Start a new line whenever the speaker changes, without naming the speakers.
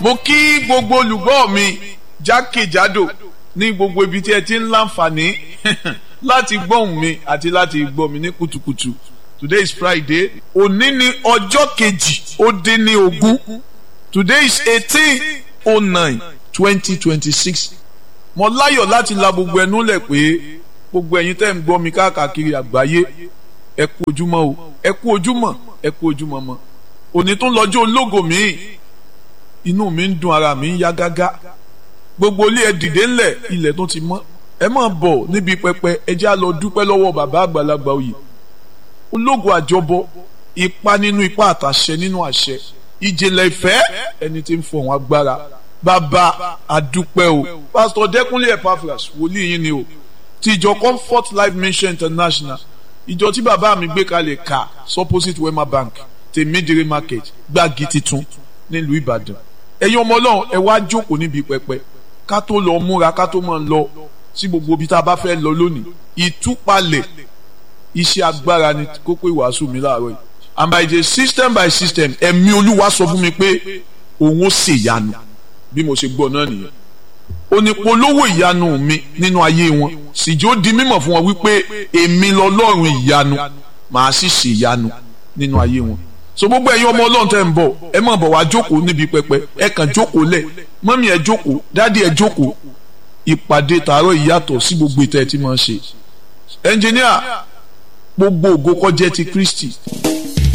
mo kí gbogbo olùgbọ́ mi jákèjádò ní gbogbo ibi tí ẹ ti ń láǹfààní láti gbóhùn mi àti láti gbọ́ mi ní kùtùkùtù today is friday òní ni ọjọ́ kejì ó dín ní ogún today is eighteen oh nine twenty twenty six mo láyọ̀ láti la gbogbo ẹnu lẹ̀ pé gbogbo ẹ̀yin tẹ́ ń gbọ́ mi káàkiri àgbáyé ẹ kú ojúmọ́ o ẹ kú ojúmọ́ ẹ kú ojúmọ́ mọ́ òní tún lọ́jọ́ ológo mi inú mi ń dùn ara mi ń yá gágá gbogbo ilé ẹ dìde ńlẹ̀ ilẹ̀ tó ti mọ́ ẹ máa bọ̀ níbi pẹpẹ ẹ jẹ́ á lọ dúpẹ́ lọ́wọ́ bàbá àgbàlagbà oyè ológo àjọbọ ipa nínú ipa àtàṣẹ nínú àṣẹ ìjìnlẹ̀ ìfẹ́ ẹni tí ń fọ̀hún agbára bàbá àdúpẹ́ o pásítọ̀ dẹ́kunlé epaphras wòlíì yín ni o ti ìjọ comfort life mission international ìjọ tí bàbá mi gbé kalẹ̀ ká supposite wema bank tèmídìrí market gbági titun nílùú ìbàdàn ẹ̀yin ọmọ ọlọ́run ẹ wá jókòó níbi pẹpẹ ká tó lọ múra ká tó máa lọ sí gbogbo ibi tá a bá fẹ́ lọ lónìí ìtúpalẹ̀ iṣẹ́ agbára ni kókó ìwàásù mi láàárọ̀ yìí and by the system by system ẹ̀mí olúwa sọ fún mi pé òun ó ṣèyanu bí mo ṣe gbọ́ náà nìyẹn onípolówó ìyanu mi nínú ayé wọn sì jẹ́ ó di mímọ̀ fún wọn wípé èmi lọ́lọ́run ìyanu màá sì ṣe ìyanu nínú ayé wọn so gbogbo ẹ̀yin ọmọ ọlọ́run tẹ́ ń bọ̀ ẹ má bọ̀ wá jókòó níbi pẹpẹ ẹ kàn jókòó lẹ̀ mọ́mí ẹ jókòó dádì ẹ jókòó ìpàdé tààrọ̀ ìyàtọ̀ sí gbogbo ìtẹ́ tí máa ń ṣe ẹnjìníà gbogbo ògo kó jẹ́ ti Kristi